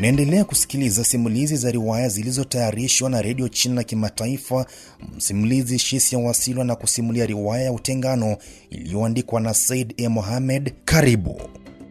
Unaendelea kusikiliza simulizi za riwaya zilizotayarishwa na redio China Kimataifa. Msimulizi Shisia Wasilwa na kusimulia riwaya ya Utengano iliyoandikwa na Said E. Mohamed. Karibu.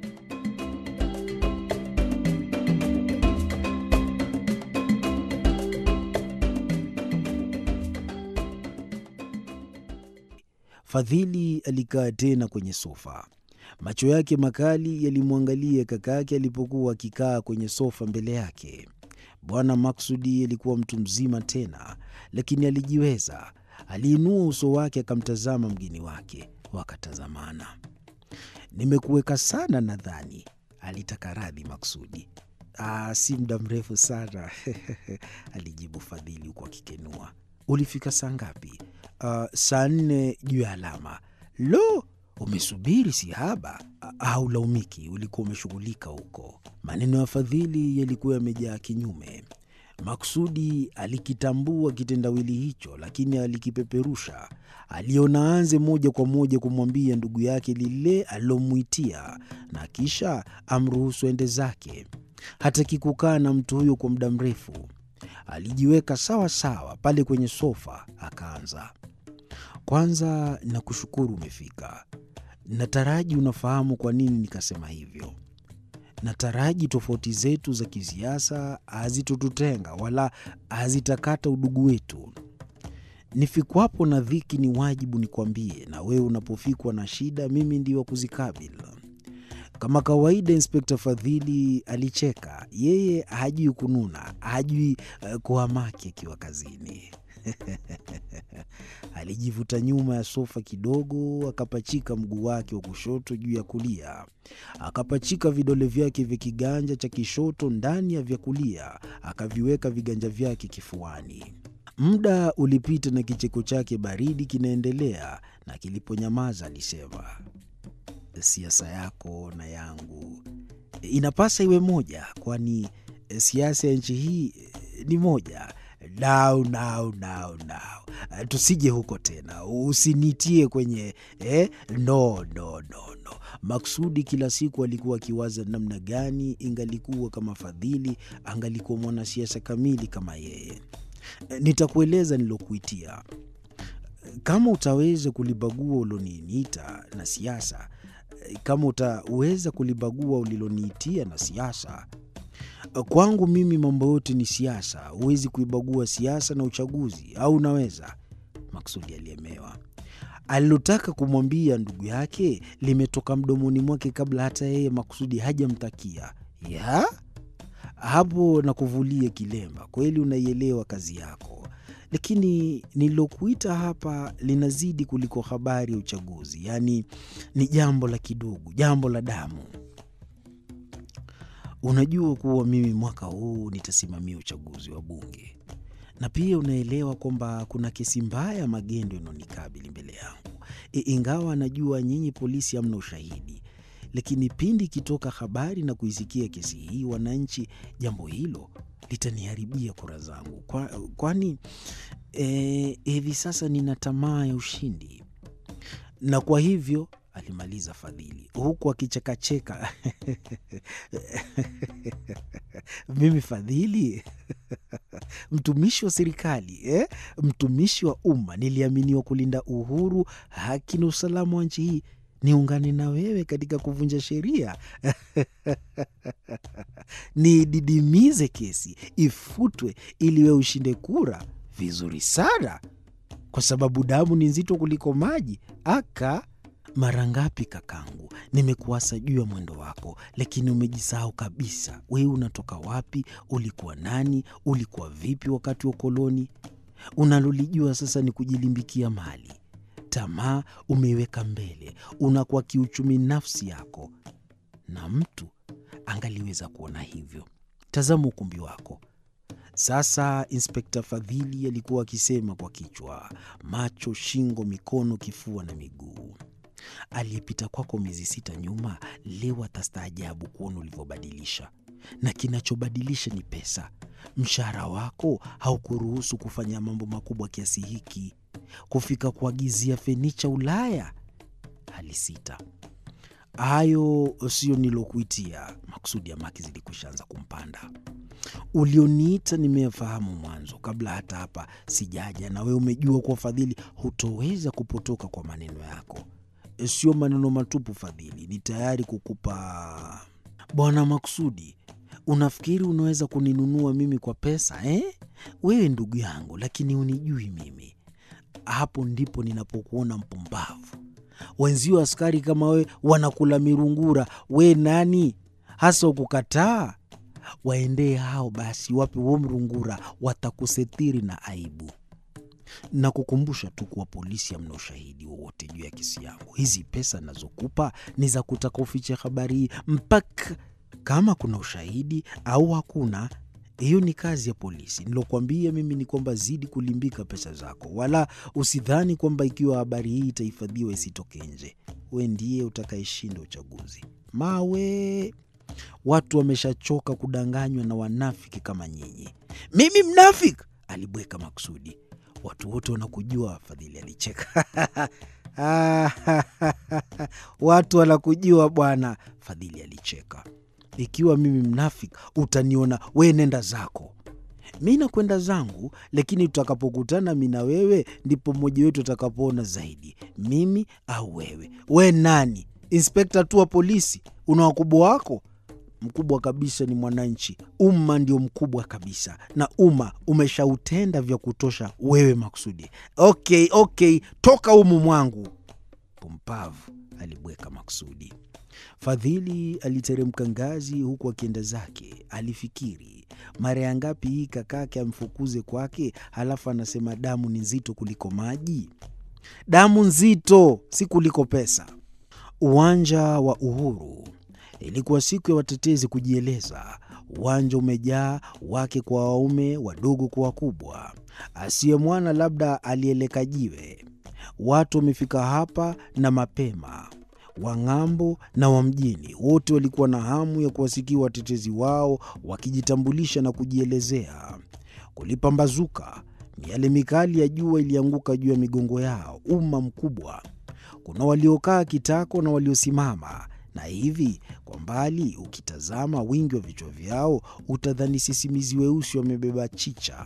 Fadhili alikaa tena kwenye sofa. Macho yake makali yalimwangalia kakake alipokuwa akikaa kwenye sofa mbele yake. Bwana Maksudi alikuwa mtu mzima tena, lakini alijiweza. Aliinua uso wake akamtazama mgeni wake, wakatazamana. Nimekuweka sana nadhani, alitaka radhi Maksudi. Aa, si muda mrefu sana alijibu Fadhili huku akikenua. Ulifika saa ngapi? Uh, saa nne juu ya alama. Lo, umesubiri si haba. Haulaumiki, ulikuwa umeshughulika huko. Maneno ya Fadhili yalikuwa yamejaa kinyume. Maksudi alikitambua kitendawili hicho, lakini alikipeperusha. Aliona aanze moja kwa moja kumwambia ndugu yake lile alilomwitia, na kisha amruhusu ende zake. Hataki kukaa na mtu huyo kwa muda mrefu. Alijiweka sawa sawa pale kwenye sofa, akaanza kwanza, nakushukuru umefika. Nataraji unafahamu kwa nini nikasema hivyo. Nataraji tofauti zetu za kisiasa hazitotutenga wala hazitakata udugu wetu. Nifikwapo na dhiki, ni wajibu nikwambie, na wewe unapofikwa na shida, mimi ndio wa kuzikabili. Kama kawaida, Inspekta Fadhili alicheka. Yeye hajui kununa, hajui uh, kuhamaki akiwa kazini. Alijivuta nyuma ya sofa kidogo, akapachika mguu wake wa kushoto juu ya kulia, akapachika vidole vyake vya kiganja cha kishoto ndani ya vya kulia, akaviweka viganja vyake kifuani. Muda ulipita na kicheko chake baridi kinaendelea, na kiliponyamaza alisema Siasa yako na yangu inapasa iwe moja, kwani siasa ya nchi hii ni moja. Nao nao nao nao, tusije huko tena, usinitie kwenye eh, no, no, no, no. Maksudi kila siku alikuwa akiwaza namna gani ingalikuwa kama Fadhili angalikuwa mwanasiasa kamili kama yeye. Nitakueleza nilokuitia, kama utaweza kulibagua uloniita na siasa kama utaweza kulibagua uliloniitia na siasa. Kwangu mimi mambo yote ni siasa. Huwezi kuibagua siasa na uchaguzi, au unaweza? Maksudi aliemewa. Alilotaka kumwambia ndugu yake limetoka mdomoni mwake kabla hata yeye Maksudi hajamtakia. Ya hapo na kuvulie kilemba, kweli unaielewa kazi yako lakini nililokuita hapa linazidi kuliko habari ya uchaguzi, yaani ni jambo la kidugu, jambo la damu. Unajua kuwa mimi mwaka huu nitasimamia uchaguzi wa Bunge, na pia unaelewa kwamba kuna kesi mbaya ya magendo inaonikabili mbele yangu. E, ingawa najua nyinyi polisi hamna ushahidi, lakini pindi ikitoka habari na kuisikia kesi hii, wananchi, jambo hilo litaniharibia kura zangu, kwani hivi e, sasa nina tamaa ya ushindi, na kwa hivyo alimaliza Fadhili huku akichekacheka mimi Fadhili mtumishi wa serikali eh? mtumishi wa umma, niliaminiwa kulinda uhuru, haki na usalama wa nchi hii niungane na wewe katika kuvunja sheria nididimize kesi ifutwe, ili wewe ushinde kura? Vizuri sana, kwa sababu damu ni nzito kuliko maji. Aka mara ngapi kakangu, nimekuasa juu ya mwendo wako, lakini umejisahau kabisa. Wewe unatoka wapi? Ulikuwa nani? Ulikuwa vipi wakati wa ukoloni? Unalolijua sasa ni kujilimbikia mali tamaa umeiweka mbele, unakuwa kiuchumi nafsi yako, na mtu angaliweza kuona hivyo. Tazama ukumbi wako sasa. Inspekta Fadhili alikuwa akisema kwa kichwa, macho, shingo, mikono, kifua na miguu. Aliyepita kwako miezi sita nyuma, leo atastaajabu kuona ulivyobadilisha, na kinachobadilisha ni pesa. Mshahara wako haukuruhusu kufanya mambo makubwa kiasi hiki kufika kuagizia fenicha Ulaya. Alisita. Hayo siyo nilokuitia. Makusudi ya Maki zilikwishaanza kumpanda. Ulioniita nimeyafahamu mwanzo, kabla hata hapa sijaja, na wewe umejua kuwa Fadhili hutoweza kupotoka kwa maneno yako. Sio maneno matupu, Fadhili, ni tayari kukupa. Bwana Maksudi, unafikiri unaweza kuninunua mimi kwa pesa eh? Wewe ndugu yangu, lakini unijui mimi. Hapo ndipo ninapokuona mpumbavu. Wenzio askari kama wewe wanakula mirungura, we nani hasa ukukataa? Waendee hao basi, wape huo mrungura, watakusetiri na aibu. Na kukumbusha tu kuwa polisi hamna ushahidi wowote juu ya kesi yangu. Hizi pesa nazokupa ni za kutaka ufiche habari hii mpaka kama kuna ushahidi au hakuna. Hiyo ni kazi ya polisi. Nilokuambia mimi ni kwamba zidi kulimbika pesa zako, wala usidhani kwamba ikiwa habari hii itahifadhiwa isitoke nje, we ndiye utakayeshinda uchaguzi. Mawe, watu wameshachoka kudanganywa na wanafiki kama nyinyi. Mimi mnafiki? Alibweka Maksudi. Watu wote wanakujua. Fadhili alicheka. watu wanakujua bwana. Fadhili alicheka. Ikiwa mimi mnafiki, utaniona we, nenda zako, mi nakwenda zangu, lakini tutakapokutana mi na wewe, ndipo mmoja wetu atakapoona zaidi, mimi au wewe. We nani? Inspekta tu wa polisi? Una wakubwa wako? Mkubwa kabisa ni mwananchi. Umma ndio mkubwa kabisa, na umma umeshautenda vya kutosha. Wewe Maksudi, okay, okay, toka umu mwangu. Pumpavu, alibweka Maksudi. Fadhili aliteremka ngazi huku akienda zake. Alifikiri mara ya ngapi hii kakake amfukuze kwake, halafu anasema damu ni nzito kuliko maji. Damu nzito si kuliko pesa. Uwanja wa Uhuru. Ilikuwa siku ya watetezi kujieleza. Uwanja umejaa, wake kwa waume, wadogo kwa wakubwa. Asiye mwana labda alieleka jiwe. Watu wamefika hapa na mapema wa ng'ambo na wa mjini, wote walikuwa na hamu ya kuwasikia watetezi wao wakijitambulisha na kujielezea. Kulipambazuka, miale mikali ya jua ilianguka juu ya migongo yao. Umma mkubwa, kuna waliokaa kitako na waliosimama, na hivi kwa mbali ukitazama wingi wa vichwa vyao utadhani sisimizi weusi wamebeba chicha.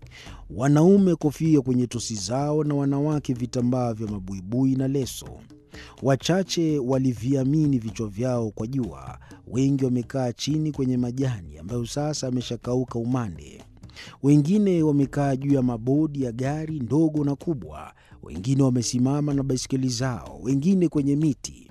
Wanaume kofia kwenye tosi zao, na wanawake vitambaa vya mabuibui na leso. Wachache waliviamini vichwa vyao kwa jua. Wengi wamekaa chini kwenye majani ambayo sasa ameshakauka umande. Wengine wamekaa juu ya mabodi ya gari ndogo na kubwa. Wengine wamesimama na baiskeli zao, wengine kwenye miti.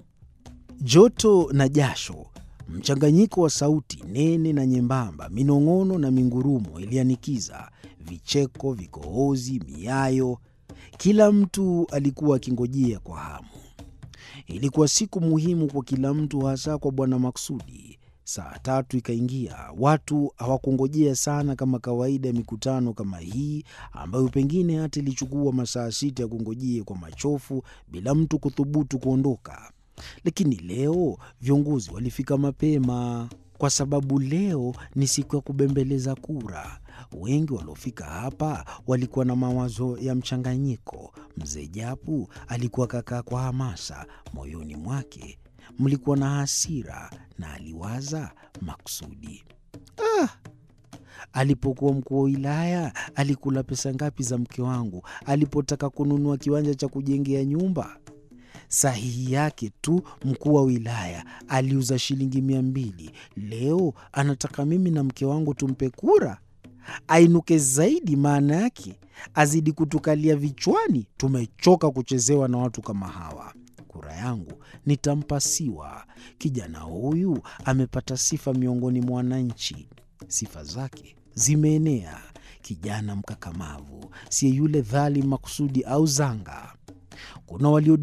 Joto na jasho, mchanganyiko wa sauti nene na nyembamba, minong'ono na mingurumo ilianikiza, vicheko, vikohozi, miayo. Kila mtu alikuwa akingojea kwa hamu. Ilikuwa siku muhimu kwa kila mtu, hasa kwa Bwana Maksudi. Saa tatu ikaingia. Watu hawakungojea sana kama kawaida ya mikutano kama hii, ambayo pengine hata ilichukua masaa sita ya kungojea kwa machofu bila mtu kuthubutu kuondoka. Lakini leo viongozi walifika mapema, kwa sababu leo ni siku ya kubembeleza kura. Wengi waliofika hapa walikuwa na mawazo ya mchanganyiko. Mzee Japu alikuwa kakaa kwa hamasa, moyoni mwake mlikuwa na hasira, na aliwaza Maksudi. Ah, alipokuwa mkuu wa wilaya alikula pesa ngapi za mke wangu alipotaka kununua kiwanja cha kujengea nyumba? Sahihi yake tu mkuu wa wilaya aliuza shilingi mia mbili. Leo anataka mimi na mke wangu tumpe kura ainuke zaidi, maana yake azidi kutukalia vichwani. Tumechoka kuchezewa na watu kama hawa. Kura yangu nitampa Siwa. Kijana huyu amepata sifa miongoni mwa wananchi, sifa zake zimeenea. Kijana mkakamavu, siye yule dhalim Makusudi au Zanga. Kuna walio